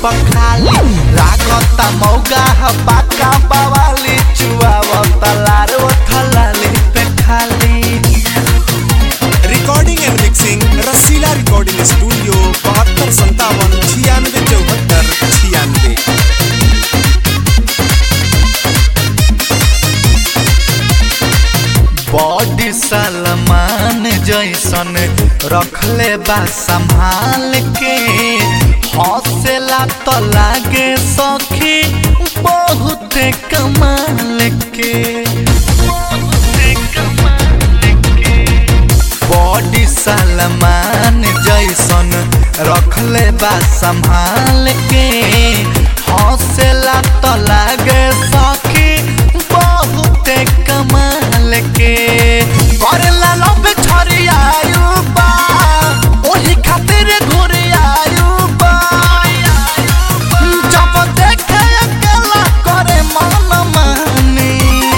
पखाली लागता मौगा ह पाका बवाली चुआवता लार ओठलाली पे खाली recording and mixing Rasila recording studio बहत्तर संतावन छियानवे चौहत्तर छियानवे बॉडी सलमान जैसन रखले बा संभाल के हौसला तो लागे सखी बहुत कमाल के बॉडी सलमान जैसन रखले बा संभाल के हौसला तो लागे सखी बहुत कमाल के करेला लब छरियायु बा ओही खातिर घुरियायु बा जब देखे अकेला करे मन मानी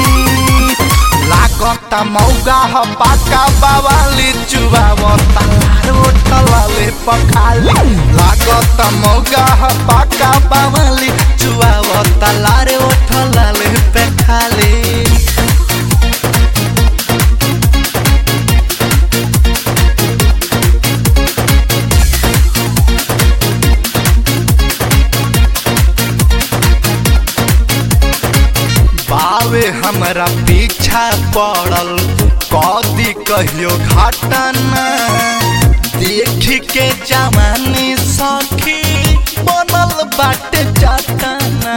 लागता मौगा ह पाका बावाली चुबावता लार उठलाले पखाली लागता मौगा ह पाका बावाली चुबावता लार उठलाले पे खाली बावे हमरा पीछा पड़ल कदी कहियो घटना देख के जवानी सखी बनल बाटे चटना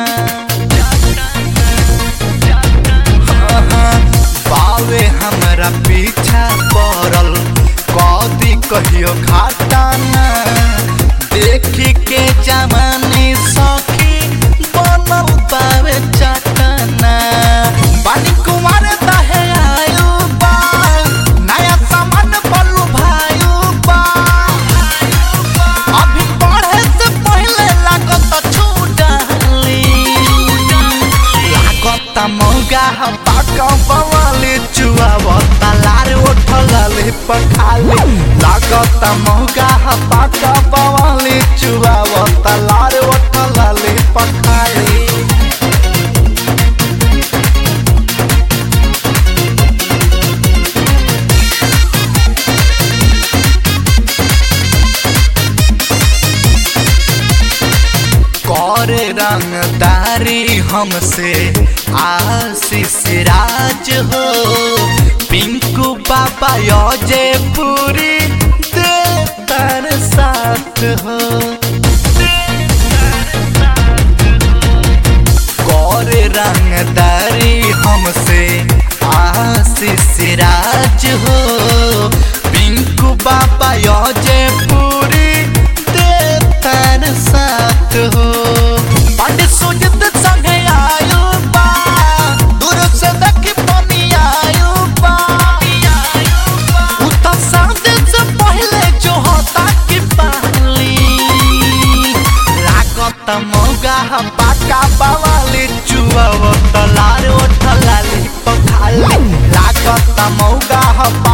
बावे हमरा पीछा पड़ल कदी कहियो घटना देख के जवानी सखी बनल बावे चटना पानी कुमार दहे आयु बा नया सामान बलू भायु बा अभी पढ़े से पहले लागत छूटाली लागत मौगा ह पाका बवाली चुआवता लार उठलाले पखाली लागत मौगा ह पाका बवाली चुआवता लार उठलाले पखाली करे रंगदारी हमसे आशीष राज हो पिंकू बाबा योजे पूरी देतर साथ हो करे रंगदारी हमसे आशीष राज हो पिंकू बाबा योजे पूरी देतर साथ हो पंडित सुजित संगे आयु बा दूर से देखी पनी आयु बा उता सादे से पहले जो होता की पाली लागत मौगा ह पाका बावाली चुआवत लार ओठलाली पखाली लागत मौगा ह